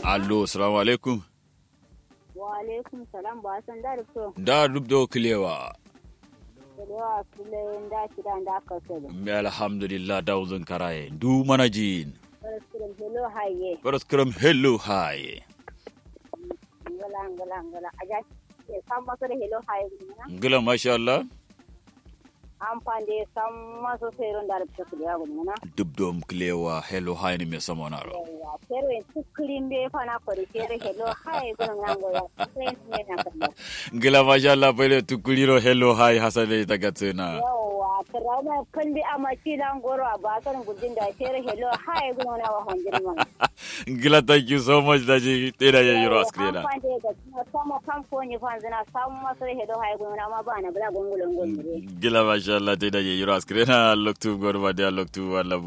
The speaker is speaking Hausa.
allo assalamu alaikum wa alaikum salam ba san da so da dubdo kilewa da sule da shi da da ka so da me alhamdulillah da uzun karaye du mana jin Barasiram hello haye paraskram hello hi ngala ngala ngala aja ke san maso da hello haye na ngila masha Allah an fande san maso sai ron da ta su ya gudu na dubdom kilewa hello hi ni me samona ro yawa pero en tukrin be fa na ko re hello haye gudu na ngoya sai ne na kan ngila masha Allah pele tukuliro hello hi hasane tagatsena yawa karama kan bi amaci dan goro a bakar gudin da sai hello haye gudu na wa hanjin man ngila thank you so much daji tera ya yoro askrena sama kamfoni fanzina samu masu hedo hay gona ma bana bla gongolon gongore gila masha Allah tera ya yoro askrena loktu gorba dia loktu wala